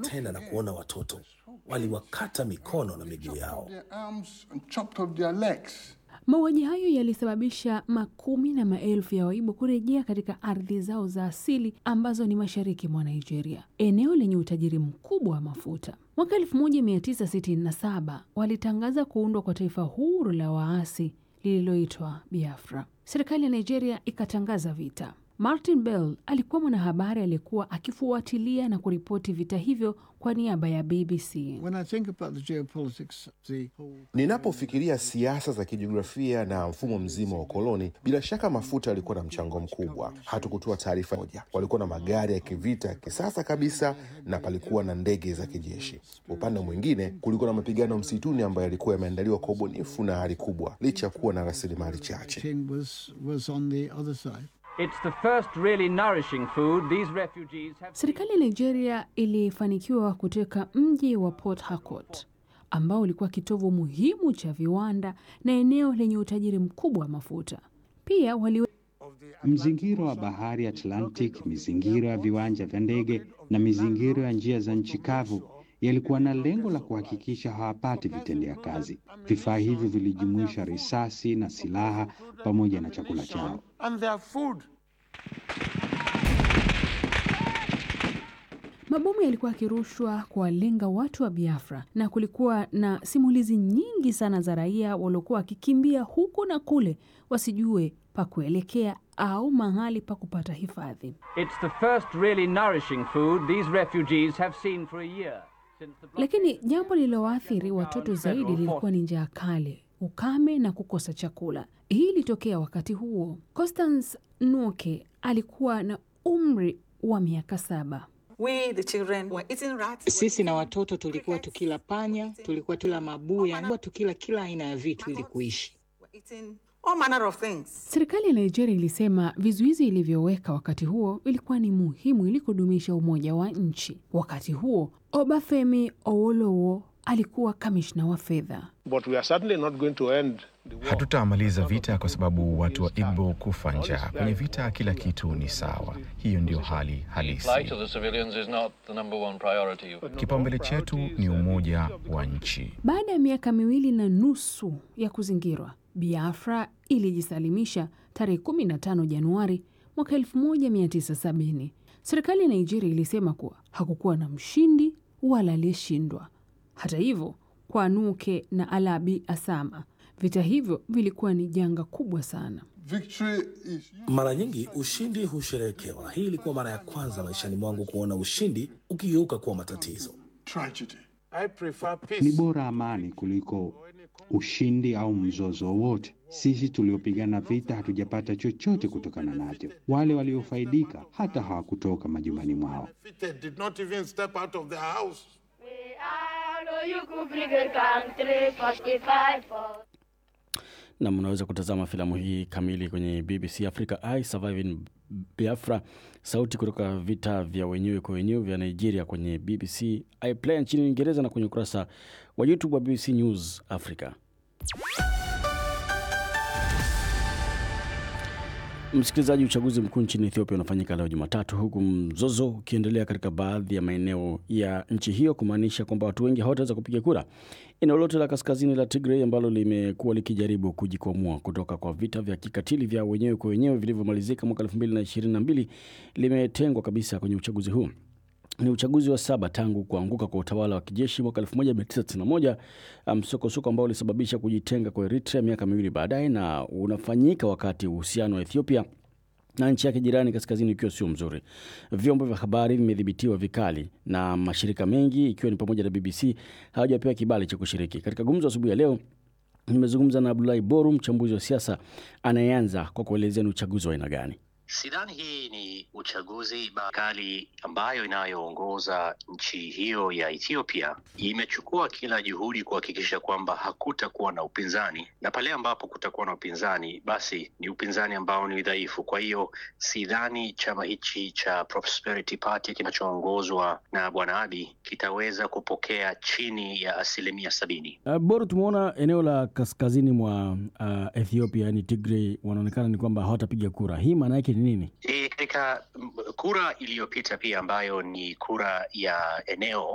tena na kuona watoto. Waliwakata mikono na miguu yao. Their arms and chopped off their legs. Mauaji hayo yalisababisha makumi na maelfu ya Waibo kurejea katika ardhi zao za asili ambazo ni mashariki mwa Nigeria, eneo lenye utajiri mkubwa wa mafuta. Mwaka 1967 walitangaza kuundwa kwa taifa huru la waasi lililoitwa Biafra. Serikali ya Nigeria ikatangaza vita. Martin Bell alikuwa mwanahabari aliyekuwa akifuatilia na kuripoti vita hivyo kwa niaba ya BBC. When I think about the geopolitics, the whole Ninapofikiria siasa za kijiografia na mfumo mzima wa ukoloni, bila shaka mafuta yalikuwa na mchango mkubwa. Hatukutoa taarifa moja, walikuwa na magari ya kivita ya kisasa kabisa, na palikuwa na ndege za kijeshi. Upande mwingine, kulikuwa na mapigano msituni ambayo yalikuwa yameandaliwa kwa ubunifu na hali kubwa, licha ya kuwa na rasilimali chache. thing was was on the other side. It's the first really nourishing food these refugees have. Serikali ya Nigeria ilifanikiwa kuteka mji wa Port Harcourt ambao ulikuwa kitovu muhimu cha viwanda na eneo lenye utajiri mkubwa wa mafuta. Pia wali Mzingiro wa bahari Atlantic, mizingiro ya viwanja vya ndege na mizingiro ya njia za nchi kavu yalikuwa na lengo la kuhakikisha hawapati vitendea kazi. Vifaa hivyo vilijumuisha risasi na silaha pamoja na chakula chao. And their food. mabomu yalikuwa yakirushwa kuwalenga watu wa Biafra, na kulikuwa na simulizi nyingi sana za raia waliokuwa wakikimbia huku na kule, wasijue pa kuelekea au mahali pa kupata hifadhi. It's the first really nourishing food these refugees have seen for a year since the blockade Lakini jambo lililowaathiri watoto zaidi lilikuwa ni njaa kali, ukame na kukosa chakula. Hii ilitokea wakati huo. Constance Nuoke alikuwa na umri wa miaka saba. We, the children, were eating rats. Sisi na watoto tulikuwa tukila panya, tulikuwa tukila mabuya, tulikuwa tukila kila aina ya vitu ili kuishi. Were eating all manner of things. Serikali ya Nigeria ilisema vizuizi ilivyoweka wakati huo ilikuwa ni muhimu ili kudumisha umoja wa nchi. Wakati huo Obafemi Awolowo alikuwa kamishna wa fedha. But we are certainly not going to end the war. Hatutamaliza vita kwa sababu watu wa Igbo kufa njaa. Kwenye vita kila kitu ni sawa. Hiyo ndiyo hali halisi. Kipaumbele chetu ni umoja wa nchi. Baada ya miaka miwili na nusu ya kuzingirwa, Biafra ilijisalimisha tarehe 15 Januari mwaka 1970. Serikali ya Nigeria ilisema kuwa hakukuwa na mshindi wala aliyeshindwa. Hata hivyo, kwa Nuke na Alabi Asama, vita hivyo vilikuwa ni janga kubwa sana. Victory is Mara nyingi ushindi husherehekewa. Hii ilikuwa mara ya kwanza maishani mwangu kuona ushindi ukigeuka kuwa matatizo. tragedy. I prefer Ni peace. bora amani kuliko ushindi au mzozo wowote. Sisi tuliopigana vita hatujapata chochote kutokana nacho. Wale waliofaidika hata hawakutoka majumbani mwao. Defeated did not even step out of their house. na mnaweza kutazama filamu hii kamili kwenye BBC Africa I Surviving Biafra, sauti kutoka vita vya wenyewe kwa wenyewe vya Nigeria kwenye BBC iPlayer nchini Uingereza na kwenye ukurasa wa YouTube wa BBC News Africa. Msikilizaji, uchaguzi mkuu nchini Ethiopia unafanyika leo Jumatatu, huku mzozo ukiendelea katika baadhi ya maeneo ya nchi hiyo, kumaanisha kwamba watu wengi hawataweza kupiga kura. Eneo lote la kaskazini la Tigray ambalo limekuwa likijaribu kujikwamua kutoka kwa vita vya kikatili vya wenyewe kwa wenyewe vilivyomalizika mwaka 2022 limetengwa kabisa kwenye uchaguzi huu. Ni uchaguzi wa saba tangu kuanguka kwa utawala wa kijeshi mwaka 1991, msokosoko ambao ulisababisha kujitenga kwa Eritrea miaka miwili baadaye, na unafanyika wakati uhusiano wa Ethiopia na nchi yake jirani kaskazini ukiwa sio mzuri. Vyombo vya habari vimedhibitiwa vikali na mashirika mengi ikiwa ni pamoja na BBC hawajapewa kibali cha kushiriki. Katika gumzo asubuhi ya leo nimezungumza na Abdulahi Boru, mchambuzi wa siasa anayeanza kwa kuelezea ni uchaguzi wa aina gani. Sidhani hii ni uchaguzi bakali ambayo inayoongoza nchi hiyo ya Ethiopia imechukua kila juhudi kuhakikisha kwamba hakutakuwa na upinzani, na pale ambapo kutakuwa na upinzani, basi ni upinzani ambao ni dhaifu. Kwa hiyo sidhani chama hichi cha Prosperity Party kinachoongozwa na Bwana Abiy kitaweza kupokea chini ya asilimia sabini. Uh, Boru, tumeona eneo la kaskazini mwa uh, Ethiopia yani Tigray wanaonekana ni kwamba hawatapiga kura. Hii maana yake ni nini? E, katika mm, kura iliyopita pia ambayo ni kura ya eneo